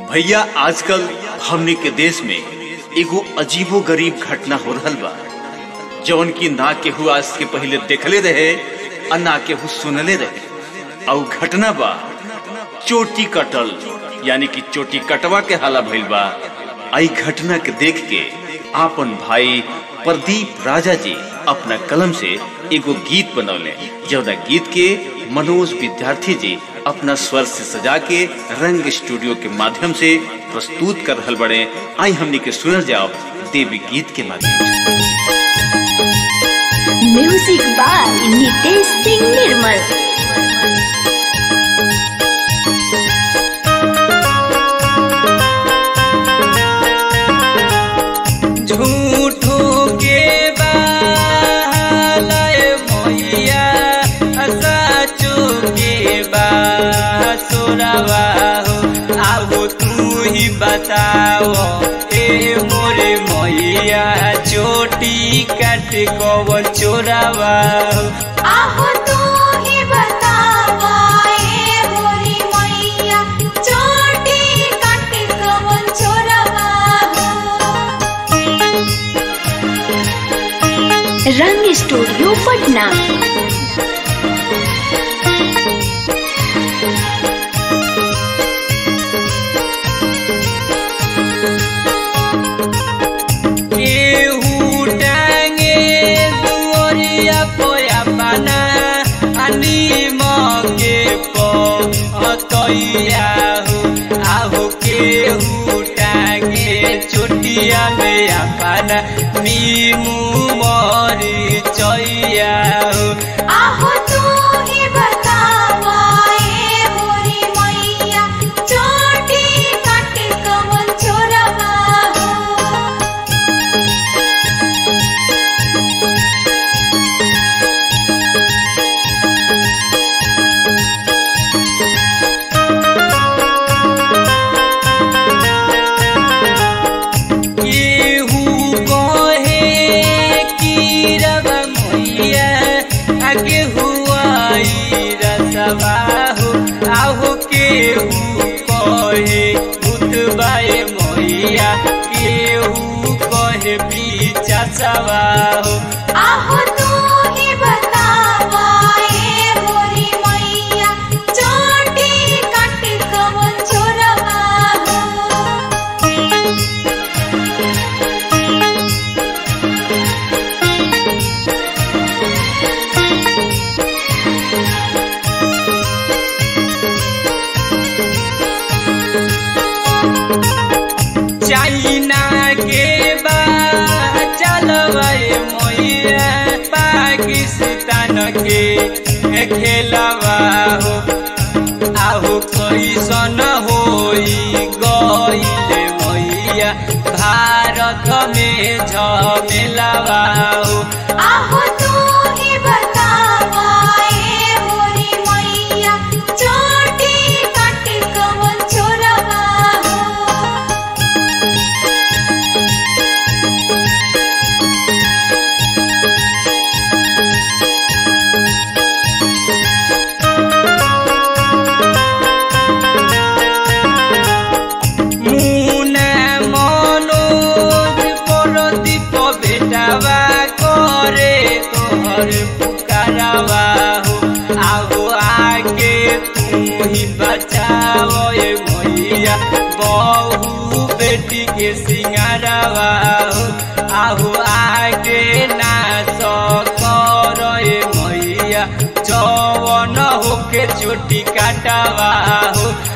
भैया आजकल हमने के देश में एगो अजीबो गरीब घटना हो रहल बा जौन की ना केहू आज के पहले देखले रहे और ना केहू सुनले रहे और घटना बा चोटी कटल यानी कि चोटी कटवा के हाला भइल बा आई घटना के देख के आपन भाई प्रदीप राजा जी अपना कलम से एगो गीत बनौले जौना गीत के मनोज विद्यार्थी जी अपना स्वर से सजा के रंग स्टूडियो के माध्यम से प्रस्तुत कर रहल बड़े आई हमने के सुनल जाओ देवी गीत के माध्यम से म्यूजिक बाय नितेश सिंह निर्मल झूठो के बालय मैया सचो के बासुरवा हो आओ तू ही बताओ ए मोरे मैया चोटी काट कवन चोरावा हो आहो तू ही बतावा ए मोरी मैया चोटी कट कवन चोरवा हो रंग स्टूडियो पटना केहू टांगे दुआरिया पोया पाना आनी मगे पतैया हो आहो केहू टांगे चोटिया में अपना नीमू मरी चैया हो आहो तू ही बतावा ए मोरी मैया चोटी कट कवन चोरवा हो केहू कहे कि रवा मैया आगे हुआई रसवा हो आहो केहू कहे भूतबाए मैया केहू कहे पीछा सवा हो आहो तू ही बतावा ए मोरी मैया चोटी कट कवन चोरवा हो चाइना के बा चलवाए मैया पाकिस्तान के खेलवा हो आहो कैसन होई गईले मैया भारत में झमेलवा हो आहो तू ही बतावा ए मोरी मैया चोटी कट कवन चोरवा हो মুনা মনোজ পরদীপ বেটাবা করে তোহর পুকারাবা हो आओ आगे तू ही बचाओ ए मैया बहू बेटी के सिंगारावा हो आओ आगे ना कर ए मैया जवन होके चोटी काटावा हो